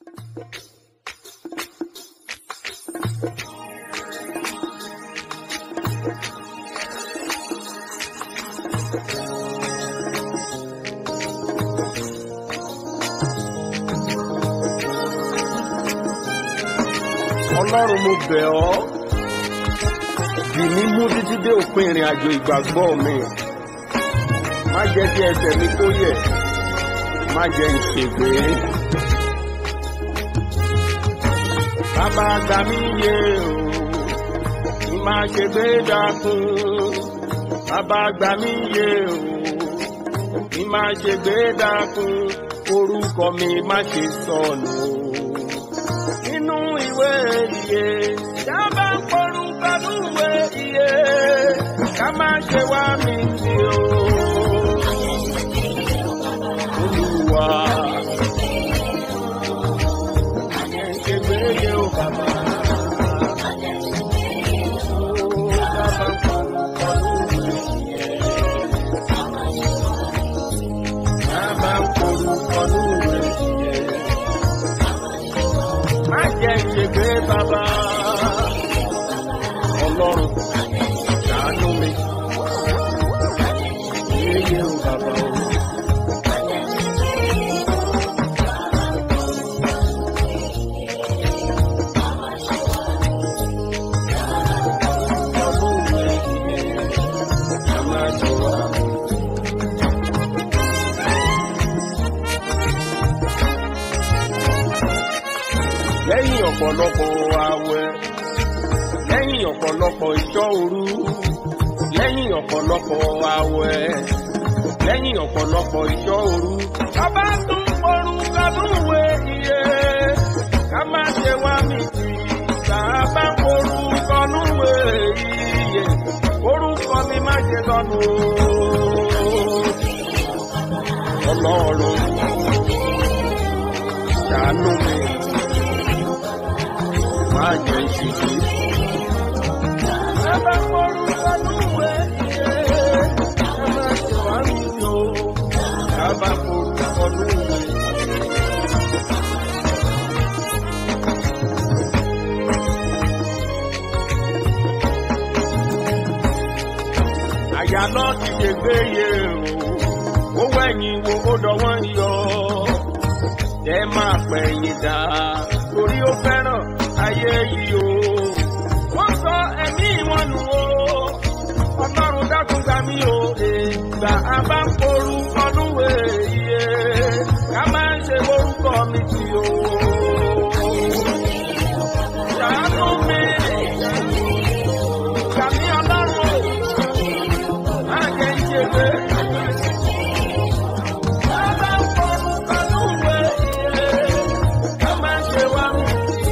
ọlọ́run mo bẹ̀ ọ́ dì mí mú títí dé òpin ìrìn àjò ìgbàgbọ́ mi má jẹ́ kí ẹsẹ̀ mi kó yẹ̀ má jẹ́ ìṣègbè. bàbá gbà mí yé o kí má ṣe gbé dákun bàbá gbà mí yé o kí má ṣe gbé dákun orúkọ mi má ṣe sọnù o nínú ìwé iye dábà ń porúkọ lúwé iye ká má ṣe wá mi sí o. Olúwa. Ṣé gbéyé o bàbá? Ó dábà ń porúkọ lúwé iye. Dábà ń porúkọ lúwé iye má jẹ́ ìṣègbè bàbá ọlọ́run ṣàánú mi yéye o bàbá o. ọdún rẹ̀ yìí ká má ṣe wá. lẹ́yìn ọ̀pọ̀lọpọ̀ àwẹ̀ lẹ́yìn ọ̀pọ̀lọpọ̀ ìṣọ́ òru lẹ́yìn ọ̀pọ̀lọpọ̀ àwẹ̀ lẹ́yìn ọ̀pọ̀lọpọ̀ ìṣọ́ òru. bàbá tún orúkọ lúwe iye ká má ṣe wá mi tì bàbá orúkọ lúwe iye orúkọ mi má ṣe lọ́nu ọlọ́run ṣàánú mi má jẹ́ ìṣìṣẹ́. Bàbá orúkọ lúwe iye ká má ṣe wá mi lò bàbá orúkọ lúwe. àyà náà ti ṣe gbéye o ó wẹ̀yìn wo ó dọwọ́ ń yọ ẹ máa pẹ̀yìn dá torí ó fẹ́ràn ayé yìí o wọ́n sọ ẹ̀mí wọn nù o ọlọ́run dákun gbà mí o ìgbà abá ń porú ọdúnwé iye ká máa ń ṣe orúkọ mi tì o. Ṣàánú mi, gbà mí ọlọ́run o má jẹ́ ìṣègbè. Bàbá ń porú ọdúnwé iye ká máa ń ṣe wá mi tì.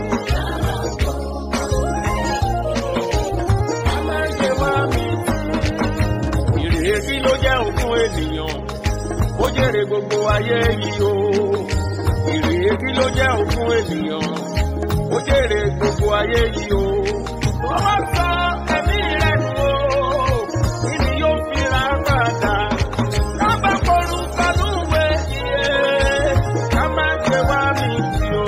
Ká máa ń ṣe wá mi tì ìrètí ló jẹ́ òkun ènìyàn ó jèrè gbogbo ayé yìí o ìrètí ló jẹ́ òkun ènìyàn ó jèrè gbogbo ayé yìí o. wọ́n wá sọ ẹ̀mí rẹ̀ nù o kí ni yóò fi ra padà kábà kọlu kọlùwé iye ká má ṣe wá mi sí o.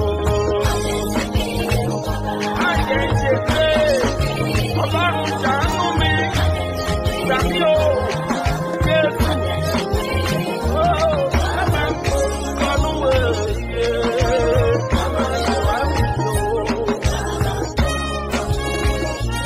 má jẹ́ ṣe pé ọlọ́run ṣàánú mi tàbí o Jésù. Ó, ká má kọlu kọlùwé iye ká má ṣe wá mi sí o.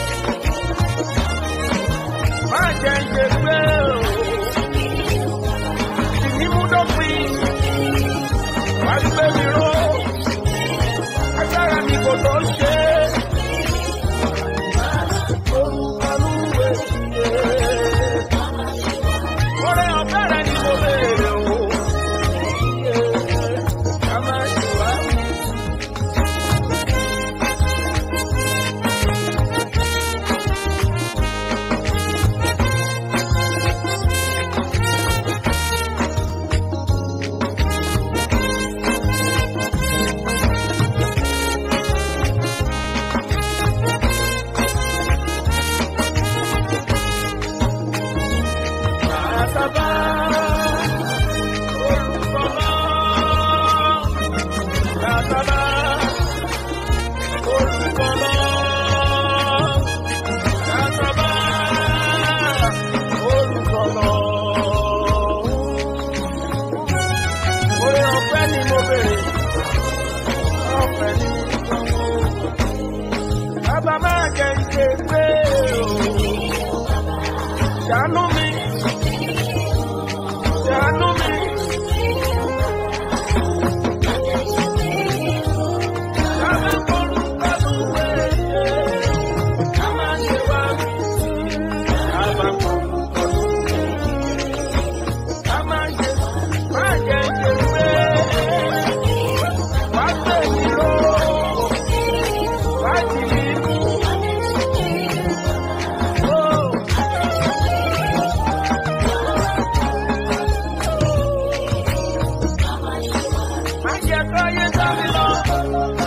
ni mo béèrè ọ̀fẹ́ ni bàbá máa jẹ ìṣe pé o ṣàánú mi ṣàánú mi. Bàbá kọlu kọlu wẹ̀ẹ́ ká má ṣe wá mi sí. Bàbá kọlu kọlu ká má ṣe má jẹ ìṣe pé wá gbé mi ró wá jì mí mú. Oh. Má jẹ́ kó yé sá mi lọ.